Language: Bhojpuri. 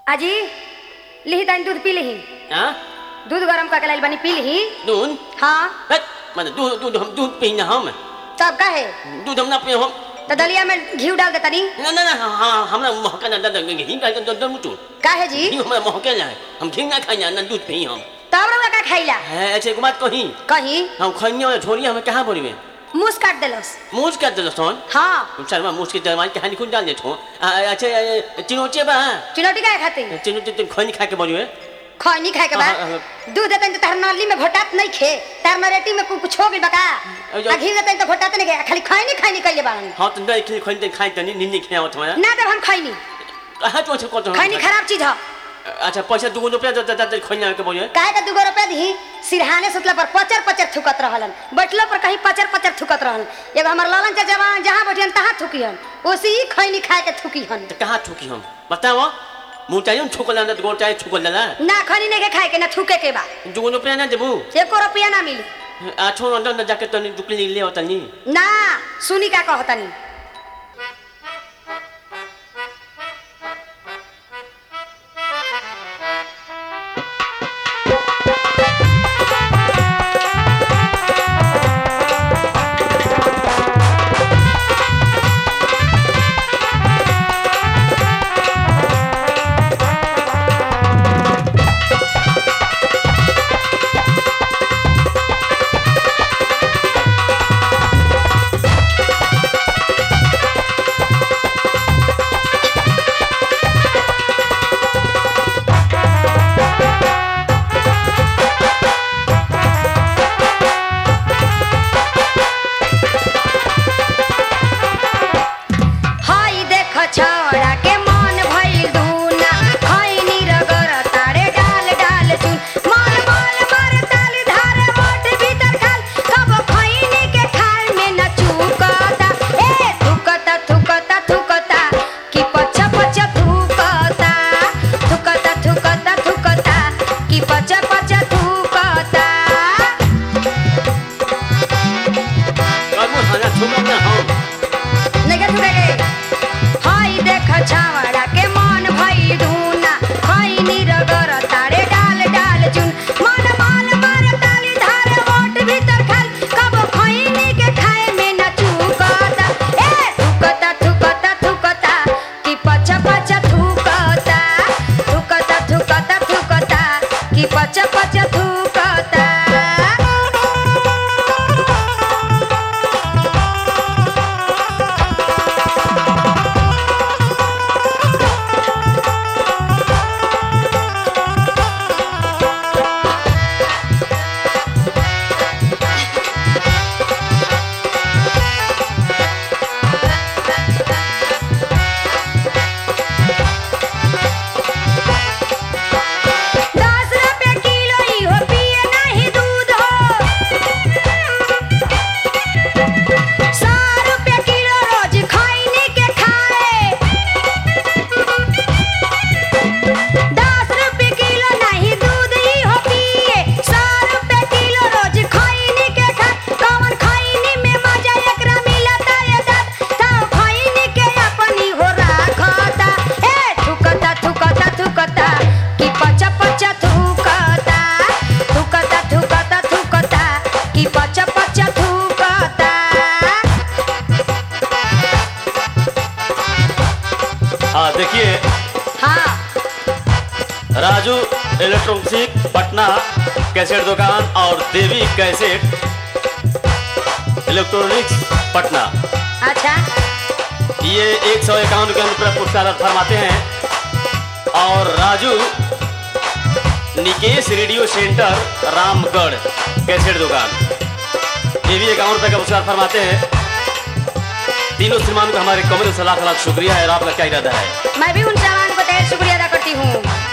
आजी लिही तनी दूध पी लिही हाँ दूध गरम करके लाइल बनी पी लिही दूध हाँ हट मैंने दूध दूध हम दूध पीना हम तब का है दूध हम ना पिए हम तो दलिया में घी डाल दे तनी ना ना ना हाँ हमरा महका ना दादा घी का तो दम तू का है जी घी हमरा महके ना है हम घी ना खाई ना दूध पी हम तब रउआ का खाइला है ऐसे एक बात कही कहीं हम खनिया वाला छोरी हमें कहाँ बोली में मुंह काट देलस मूछ कर दे सोन हाँ चल मैं मूछ के दरवाजे के हानि खुद डाल देता हूँ अच्छा चिनोचे बा चुनौती का खातिर चिनोचे तुम खनी खा के बोलिए खैनी खाए के बाद हाँ, हाँ, दूध देते तो तार नली में घोटात नहीं खे तार नरेटी में कुछ हो गइल बका अयो। आ घी देते तो घोटात नहीं गया खाली खैनी खैनी कइले बाड़न हाँ तो नहीं खनी खनी खाई तनी नींद नहीं खाया तुम्हारा ना देब हम खैनी कहाँ तो अच्छा कौन खैनी खराब चीज है अच्छा पैसा दुगो रुपया दे दे दे खनी के बोलिए काहे का दुगो रुपया दी सिरहाने सुतला पर पचर पचर थुकत रहलन बैठलो पर कहीं पचर पचर थुकत रहलन एगो हमर लालन चाचा जवान जहाँ बैठियन तहाँ थुकियन ओसी ही खैनी खाए के थुकियन तो कहाँ थूकी हम बताओ मुँह चाहिए छुकल ना गोड़ चाहिए छुकल ना ना खैनी नहीं के खाए के ना थुके के बा दुगो रुपया ना देबू एको रुपया ना मिली आ छोड़ अंदर अंदर जाके तनी दुकली ले होता नहीं ना सुनी का कहतनी हाय देख छोड़ा के मन भइल दूना खैनी रगर तारे डाल डाल चुन मन मन मर ताली धारे मोट भीतर खाल कब खैनी के खाल में न चुकता ए थुकता थुकता थुकता कि पछ पछ थुकता थुकता थुकता थुकता कि पछ पछ थुकता और मुँह खाना छुकल ना हम नगर थुकेगे हाय देख छावड़ा के मन भई धुना खैनी रगर तारे डाल डाल चुन मन मन मार ताली धारे ओट भीतर खाल कब खैनी के खाए में न चुकता ए थुकता थुकता थुकता कि पछ पछ थुकता थुकता थुकता थुकता कि पछ पछ थुकता दस रुपया किलो ही हो पिए नहीं दूध हो सौ रुपया किलो रोज खैनी के खाए दस रुपया किलो नहीं दूध ही हो पिए सौ रुपया किलो रोज खैनी के खाए कौन खैनी में मजा एकरा मिलता ये दात ताऊ खैनी के अपनी हो राखता ए थुकता थुकता थुकता कि पचा पचा थुकता थुकता थुकता थुकता कि पचा पचा थुकता हाँ देखिए हाँ राजू इलेक्ट्रॉनिक पटना कैसेट दुकान और देवी कैसेट इलेक्ट्रॉनिक्स पटना अच्छा ये एक सौ इक्यावन रुपये रुपये पुरस्कार फरमाते हैं और Raju Nikesh radio centre Ramgarh cassette दुकान ये भी इक्यावन रुपये का पुरस्कार फरमाते हैं तीनों श्रीमान को हमारे कमरे से लाख लाख शुक्रिया है और आपका क्या इरादा है मैं भी उन जवान को ढेर शुक्रिया अदा करती हूँ